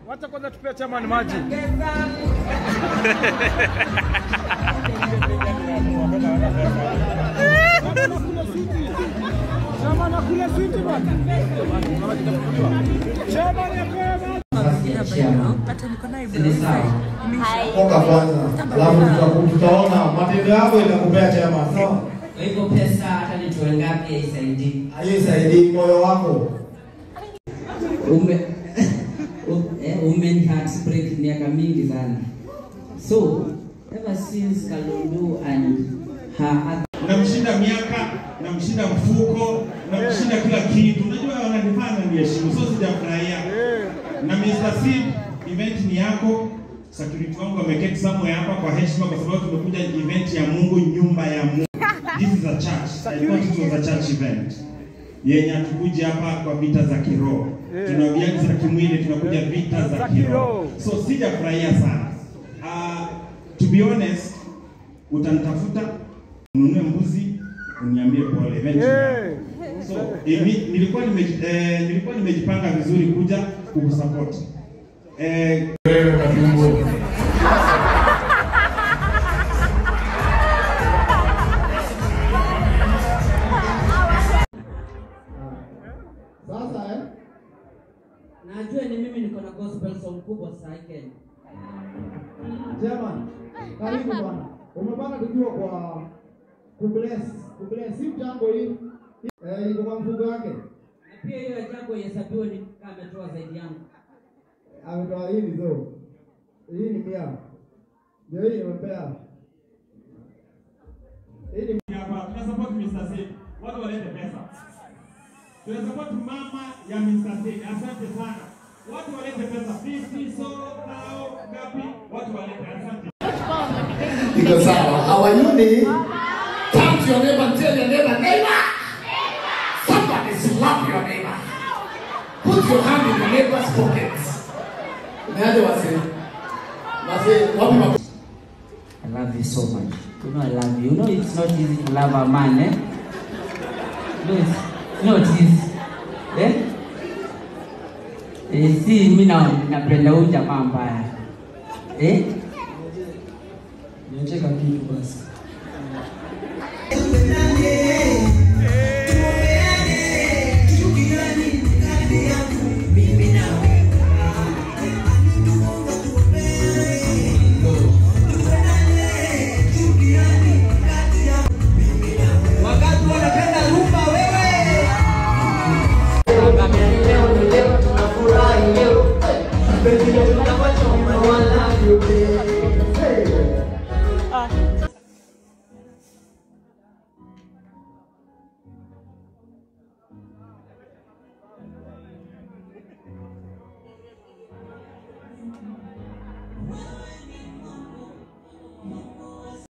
Wacha kwanza tupia chairman maji. Chairman akule switi bwana. Chairman apewe maji. hata niko naye Ni sawa. Toka kwanza, alafu tuta- tutaona matendo yako itakupea chema. Sawa, Kwa hivyo pesa hata nitoe ngapi haisaidii. haisaidii moyo wako. Ume u- eh, ume heartbreak miaka mingi sana. So ever since Kalundu and her other namshinda miaka namshinda mfuko namshinda kila kitu unajua wananifanya niheshimu so sijafurahia na Mr. Sid event ni yako security wangu wameketi somewhere hapa kwa heshima kwa sababu tumekuja event ya Mungu nyumba ya Mungu this is a church I thought it was a church event yenye hatukuja hapa kwa vita za kiroho tuna viazi za kimwili tunakuja vita za kiroho so sijafurahia sana uh, to be honest utanitafuta ununue mbuzi uniambie pole event ni yako. so imi, nilikuwa nime, eh, nilikuwa nimejipanga vizuri kuja kukusupport eh, Sasa eh, najua ni mimi niko na gospel song kubwa sasa Kenya. Chairman, karibu bwana. Umepanga tukiwa kwa kubless, kubless si mchango hii. Eh, iko kwa mfuko wake. Na pia hiyo ajabu ihesabiwe ni kama ametoa zaidi yangu. Ametoa hii zo. Hii ni mia. Ndio hii nimepea. Hii ni hapa tuna support Mr. Sid watu walete pesa tuna support mama ya Mr. Sid asante sana watu walete pesa 50 so kao ngapi watu walete asante Iko sawa. Our unit. Turn to your neighbor and tell your neighbor, neighbor. Somebody slap your neighbor. Put your hand in your neighbor's pocket. Umeaje wase? Wase, wapi ma I love you so much. You know I love you. You know it's not easy to love a man, eh? No, it's not easy. Eh? Eh, si mimi na napenda huyu jamaa mbaya. Eh? niacheka kitu basi. Nani